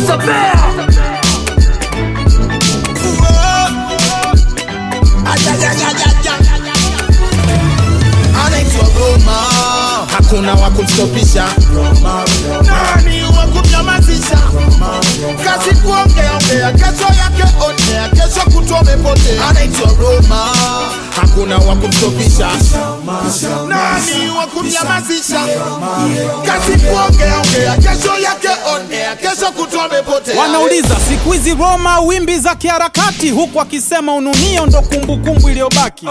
Producer Bear. anaitwa Roma, hakuna wa kumstopisha. Nani wa kumnyamazisha? Kazi kuongea ongea, kesho yake onea, kesho kutwa umepotea. Anaitwa Roma, hakuna wa kumstopisha. Nani wa kumnyamazisha? Kazi kuongea ongea, kesho yake onea, kesho kutwa umepotea. Wanauliza siku hizi Roma wimbi za kiharakati, huku akisema ununio ndo kumbukumbu iliyobaki.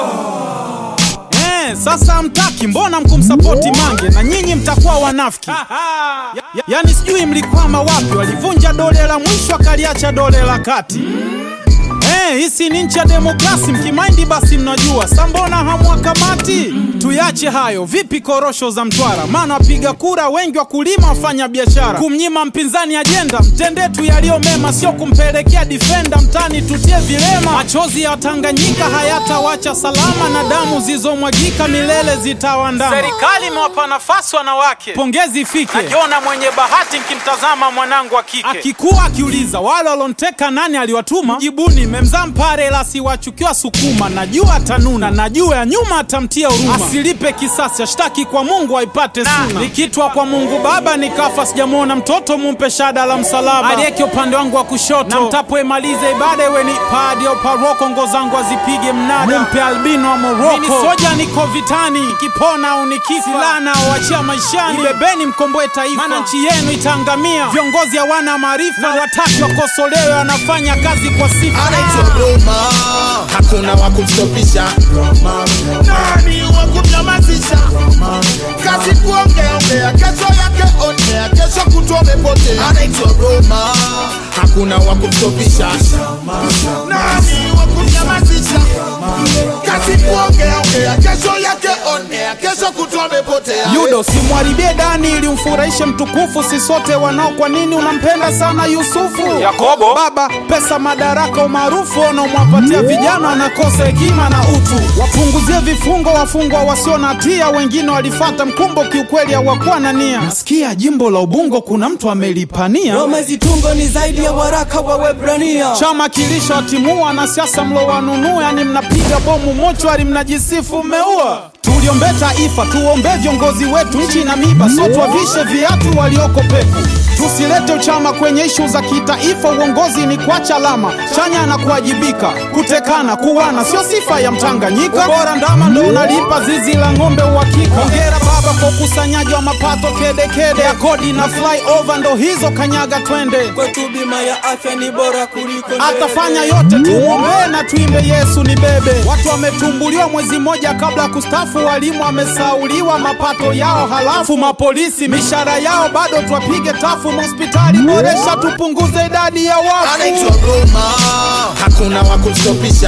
Eh, sasa hamtaki, mbona mkumsapoti Mange na nyinyi mtakuwa wanafiki? Ya, ya, yani sijui mlikwama wapi, walivunja dole la mwisho akaliacha dole la kati. Eh, hisi ni nchi ya demokrasi, mkimaindi basi mnajua. Sa mbona hamwakamati? Tuyache hayo. Vipi korosho za Mtwara? Maana wapiga kura wengi wakulima, wafanya biashara. Kumnyima mpinzani ajenda, mtendee tu yaliyo mema, sio kumpelekea difenda mtani tutie vilema. Machozi ya Tanganyika hayatawacha salama, na damu zilizomwagika milele zitawandama. Serikali imewapa nafasi wanawake, pongezi ifike. Najiona mwenye bahati nkimtazama mwanangu wa kike akikuwa akiuliza wale walonteka nani aliwatuma, jibuni memzaa mpare la siwachukiwa Sukuma. Najua atanuna, najua ya nyuma atamtia huruma, asilipe kisasi, ashtaki kwa Mungu aipate suna. Nikitwa kwa Mungu Baba nikafa, sijamwona mtoto, mumpe shada la msalaba, aliyeke upande wangu wa kushoto, na mtapoemaliza ibada iwe ni padi au paroko, ngo zangu azipige mnada, mumpe albino wa Moroko. Mimi ni soja, niko vitani, nikipona au nikifa, silaha naowachia maishani, ibebeni mkomboe taifa, maana nchi yenu itaangamia. Viongozi hawana maarifa, na wataki wakosolewe, wanafanya kazi kwa sifa. anaitwa Roma, hakuna wa kumstopisha. Nani wa kumnyamazisha? Kazi kuongea ongea, kesho yake onea, kesho kutwa umepotea. Anaitwa Roma, hakuna wa kumstopisha. Nani wa kumnyamazisha? Kazi kuongea ongea, kesho yake onea, kesho kutwa umepotea. Yudo, simwharibie Dani ili umfurahishe mtukufu, si sote wanao. Kwa nini unampenda sana Yusufu? Yakobo, baba, pesa, madaraka, umaarufu wanaomwapatia vijana wanakosa hekima na utu. Wapunguzie vifungo wafungwa wasio na hatia, wengine walifata mkumbo, kiukweli hawakuwa na nia. Nasikia jimbo la Ubungo kuna mtu amelipania Roma zitungo ni zaidi ya waraka wa Waebrania. chama kilishawatimua na siasa mlowanunua, yani mnapiga bomu mochwari, mnajisifu mmeua. Tuliombe taifa, tuombe viongozi wetu, nchi na miba, so tuwavishe viatu walioko peku. Tusilete uchama kwenye ishu za kitaifa, uongozi ni kuacha alama chanya na kuwajibika. Kutekana, kuwana sio sifa ya Mtanganyika, bora ndama ndo unalipa zizi la ng'ombe uhakika. Hongera baba kwa ukusanyaji wa mapato kedekede ya kodi na flyover, ndo hizo kanyaga twende Kwetu bima ya afya ni bora kuliko ndege. atafanya yote, tumwombee na tuimbe Yesu ni bebe. Watu wametumbuliwa mwezi mmoja kabla ya kustafu, walimu wamesauliwa mapato yao, halafu mapolisi mishahara yao bado twapige tafu. Hospitali boresha, tupunguze idadi ya anaitwa wafu. Roma, hakuna wa kumstopisha.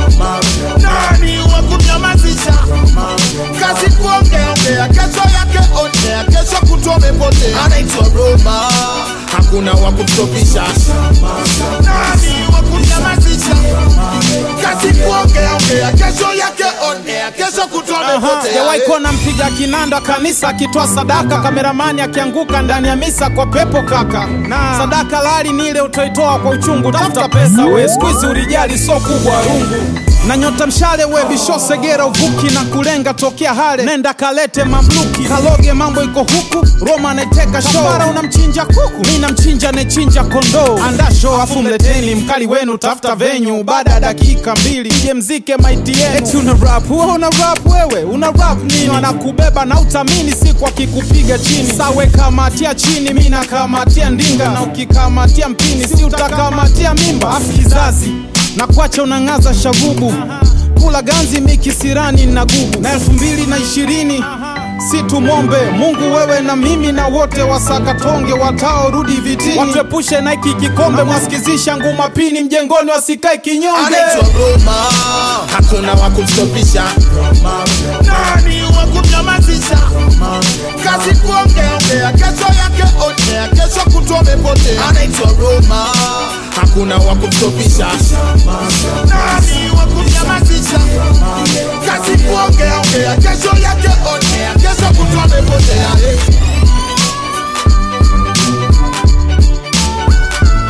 Nani wa kumnyamazisha? Kazi kuongea ongea, kesho yake onea, kesho kutwa umepotea. Anaitwa Roma, hakuna wa kumstopisha. Nani wa kumnyamazisha? Kazi kuongea ongea, kesho yake onea, kesho kutwa umepotea. Sijawahi kuona mpiga kinanda kanisa akitoa sadaka, kameramani akianguka ndani ya misa kwa pepo kaka. Na sadaka lali ni ile utoitoa kwa uchungu, tafuta pesa we, siku hizi urijali so kubwa rungu na nyota mshale we bisho segera uvuki na kulenga tokea hale nenda kalete mamluki kaloge mambo iko huku Roma anaiteka show Kafara unamchinja kuku mi namchinja nechinja kondoo anda show afu mleteni mkali wenu tafuta venyu baada ya dakika mbili je mzike maiti yenu eti una rap wewe una rap wewe una rap nini wanakubeba na utamini siku akikupiga chini sawe kamatia chini mi nakamatia ndinga na ukikamatia mpini si utakamatia mimba afu kizazi na kwacha unang'aza shagubu kula ganzi mikisirani na gugu na elfu mbili na ishirini si tumwombe Mungu wewe na mimi na wote wasakatonge wataorudi vitini watuepushe na hiki kikombe mwasikizisha nguma pini mjengoni wasikae kinyonge anaitwa Roma, hakuna wa kumstopisha. Nani wa kumnyamazisha? Kazi kuongea ongea, kesho yake onea, kesho kutwa umepotea. Anaitwa Roma, hakuna wa kumstopisha. Nani wa kumnyamazisha? Kazi kuongea ongea, kesho yake onea, kesho kutwa umepotea.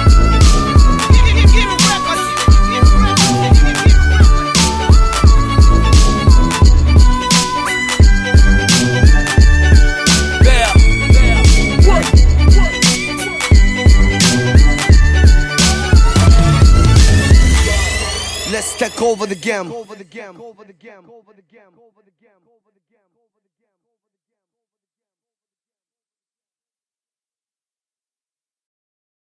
Let's take over the game.